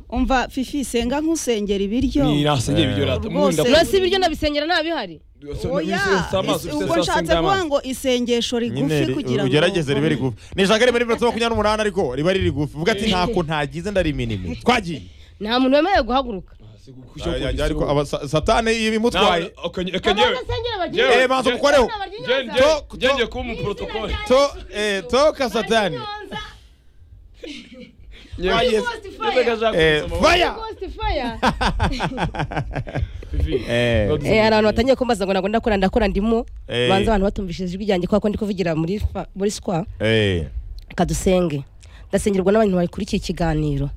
umva fifi senga nkusengera ibiryo ni nasengera ibiryo rata Rwose. urasi ibiryo nabisengera nta bihari oya isi- ubwo nshatse kuvuga ngo isengesho rigufi nyine kugira ngo ugerageze ribe rigufi ni ijana rimwe n'ibiro makumyabiri n'umunani ariko riba riri rigufi uvuga ati ntako ntagize ndariminime twagiye nta muntu wemerewe guhaguruka Yajya ariko aba- sa- satani ibimutwaye Yewe, Eh, banza kukoreho To- to- jenge kuba umuporotokole to eh, toka satani Twagiye- eh, faya Eh. hari abantu batangiye kumbaza ngo ntabwo ndakora ndakora ndimo Eh. banza abantu batumvishije ijwi ryanjye kubera ko ndi kuvugira muri fa- muri sikwa Eh, kadusenge ndasengerwa n'abantu bakurikiye ikiganiro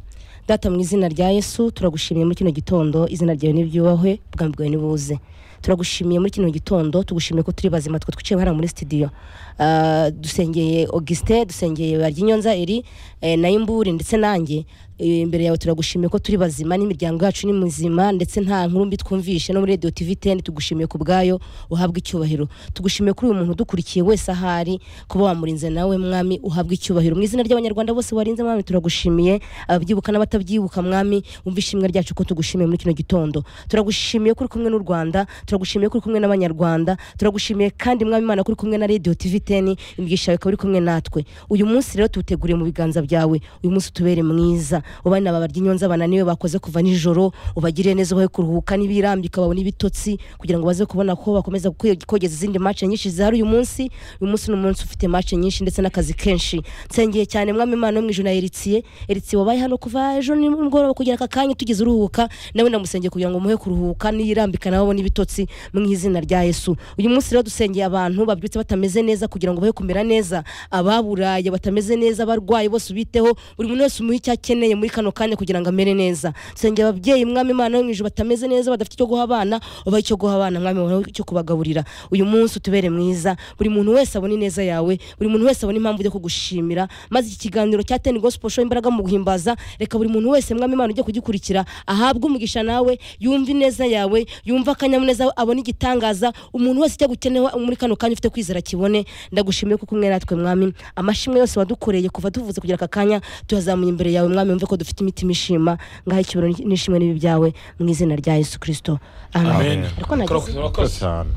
data mu izina rya yesu turagushimiye muri kino gitondo izina ryawe nibyubahwe ubwami bwawe nibuze turagushimiye muri kino gitondo tugushimiye ko turi bazima twe twicaye hano muri studio Ah, dusengeye augustin dusengeye baryinyonza eri eh, na imburi ndetse nanjye Eh, imbere yawe turagushimiye ko turi bazima n'imiryango yacu ni muzima ndetse nta nkuru mbi twumvishe no muri radio tv 10 tugushimiye ku bwayo uhabwe icyubahiro tugushimiye kuri uyu muntu udukurikiye wese ahari kuba wamurinze nawe mwami uhabwe icyubahiro mu izina ry'abanyarwanda bose warinze mwami turagushimiye ababyibuka n'abatabyibuka mwami umva ishimwe ryacu ko tugushimiye muri kino gitondo turagushimiye ko uri kumwe n'u rwanda turagushimiye ko uri kumwe n'abanyarwanda turagushimiye kandi mwami imana ko uri kumwe na radio tv 10 imigisha yawe ikaba uri kumwe natwe uyu munsi rero tuwuteguriye mu biganza byawe uyu munsi utubere mwiza ubana aba baryinyonza bananiwe bakoze kuva nijoro ubagirire neza ubahe kuruhuka n'ibirambika babone ibitotsi kugira ngo baze kubona ko bakomeza kwe- kogeza izindi match nyinshi zihari uyu munsi uyu munsi ni umunsi ufite match nyinshi ndetse n'akazi kenshi nsengeye cyane mwami imana wo mu ijuru na eritiye eritiye wabaye hano kuva ejo nimugoroba kugera aka kanya tugeze uruhuka nawe ndamusengeye kugira ngo umuhe kuruhuka n'iyirambika nawe abone ibitotsi mu izina rya yesu uyu munsi rero dusengeye abantu babyutse batameze neza kugira ngo bahe kumera neza ababuraye batameze neza abarwayi bose ubiteho buri muntu wese umuhe icyo akeneye muri kano kanya kugira ngo amere neza nsengera ababyeyi mwami imana yo mu ijuru batameze neza badafite icyo guha abana ubahe icyo guha abana mwami wawe cyo kubagaburira uyu munsi utubere mwiza buri muntu wese abone ineza yawe buri muntu wese abone impamvu yo kugushimira maze iki kiganiro cya teni gospel show imbaraga mu guhimbaza reka buri muntu wese mwami imana ujye kugikurikira ahabwe umugisha nawe yumve ineza yawe yumve akanyamuneza abone igitangaza umuntu wese ujya gukenewe muri kano kanya ufite kwizera kibone ndagushimiye kuko umwe natwe mwami amashimwe yose wadukoreye kuva tuvuze kugira aka kanya tuyazamuye imbere yawe mwami wumve ko dufite imitima ishima ngaho icyubahiro n'ishimwe n'ibi byawe mu izina rya yesu kirisito amen Amen. ariko nageze urakoze satani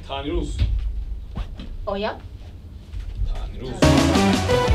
taniruzu oya taniruzu